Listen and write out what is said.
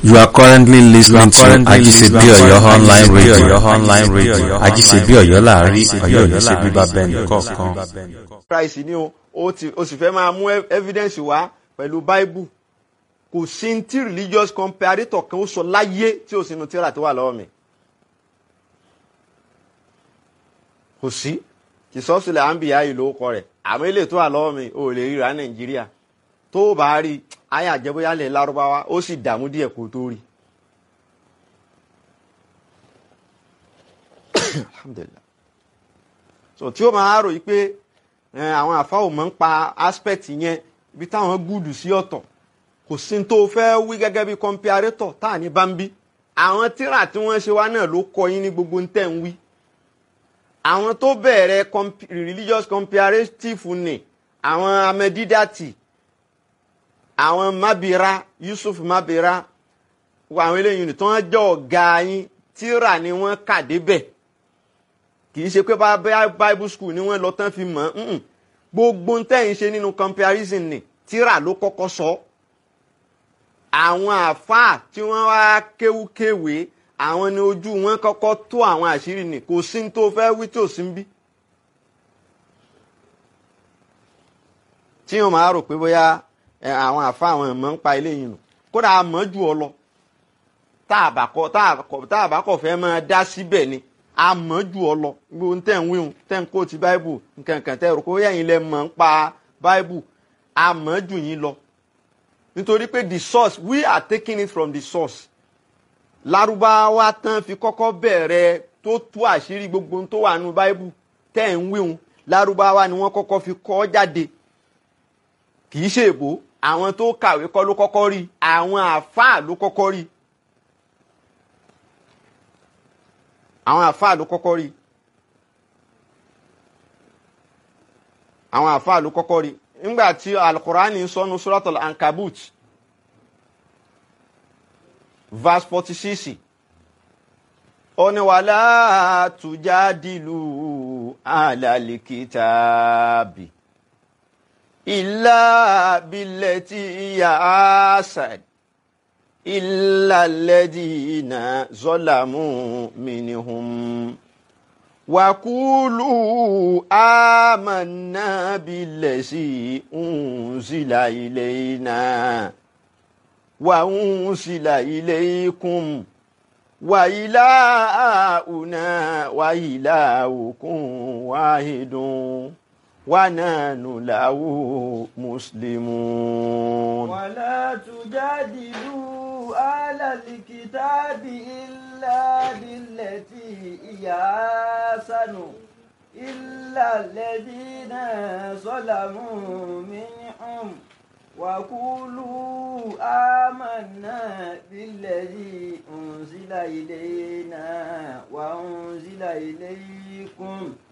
You are currently listening to Ajisebi Oyo online radio. Oyo online radio. Ajisebi Oyo láàrin Ọ̀yọ́ ní ṣe bíbá bẹ́ẹ̀ kọ̀ọ̀kan. Christ ni o o ti o sì fẹ́ máa mú ev- evidence wá pẹ̀lú Bible kò sí ní tí religious comparator kan ó sọ láyé tí o sì nu tíra tó wà lọ́wọ́ mi kò sí kìsọ́sílẹ̀ àǹbíyá yìí ló kọ rẹ̀ àmọ́ ilé tó wà lọ́wọ́ mi ò lè ríra Nàìjíríà tó o bá rí ayé àjẹbóyálẹ̀ lárúbáwá ó sì dààmú díẹ̀ kó tó rí. Alhamdulillah so tí ó máa rò yí pé ẹ, àwọn àfa ò mọ̀ ń pa aspect yẹn ibi táwọn gúdù sí ọ̀tọ̀ kò sí ní tó fẹ́ wí gẹ́gẹ́ bí comparator tá à ní bá ń bí àwọn tíra tí wọ́n ṣe wá náà ló kọ yín ní gbogbo ń tẹ̀ ń wí àwọn tó bẹ̀rẹ̀ comp- religious comparative ni àwọn amẹ́dídàtì àwọn mabira Yusuf mabira àwọn eléyìí ni tí wọ́n jẹ́ ọ̀gá yín tíra ni wọ́n kà débẹ̀ kì í ṣe pé bá bá bible school ni wọ́n lọ tán fi mọ̀ ọ́n gbogbo ń tẹ̀yìn ṣe nínú comparison ni tíra ló kọ́kọ́ sọ àwọn àáfàá tí wọ́n wá kéwúkéwé àwọn ni ojú wọn kọ́kọ́ tó àwọn àṣírí ni kò sí ní tó fẹ́ wí tí ò sí ń bí. tí wọn máa rò pé bóyá ẹ, àwọn àáfàá àwọn ẹ̀mọ́ ń pa eléyìí nù kódà a mọ̀ jù ọ lọ tá a bá kọ tá a kọ tá a bá kọ fẹ́ máa dá síbẹ̀ ni a mọ̀ jù ọ lọ gbogbo tẹ̀ ń wíhun tẹ̀ ń kó ti báíbù nkankan tẹ̀ rò pé yẹ̀yin lẹ mọ̀ ń pa báíbù a mọ̀ jù yín lọ nítorí pé the source we are taking it from the source lárúbáwá tán fi kọ́kọ́ bẹ̀rẹ̀ tó tú àṣírí gbogbo ohun tó wà nínú báíbù tẹ̀ ń wíhun lárúbáwá ni wọ́n kọ́kọ́ fi kọ́ jáde kì í ṣe èbó àwọn tó kàwé kọ́ ló kọ́kọ́ rí àwọn àáfàá ló kọ́kọ́ rí àwọn àáfàá ló kọ́kọ́ rí àwọn àáfàá ló kọ́kọ́ rí nígbà tí alukurani ń sọnu suratul ankabut verse forty six ó ní wàlá tujadilu alalikitaabi illa billati hiya asad illa alladhina zalamu minhum وقولوا آمنا بالذي أنزل إلينا وأنزل إليكم وإلهنا وإلهكم واحد ونحن له مسلمون ولا تجادلوا أهل الكتاب إلا بالتي هي أحسن إلا الذين ظلموا منهم وقولوا آمنا بالذي أنزل إلينا وأنزل إليكم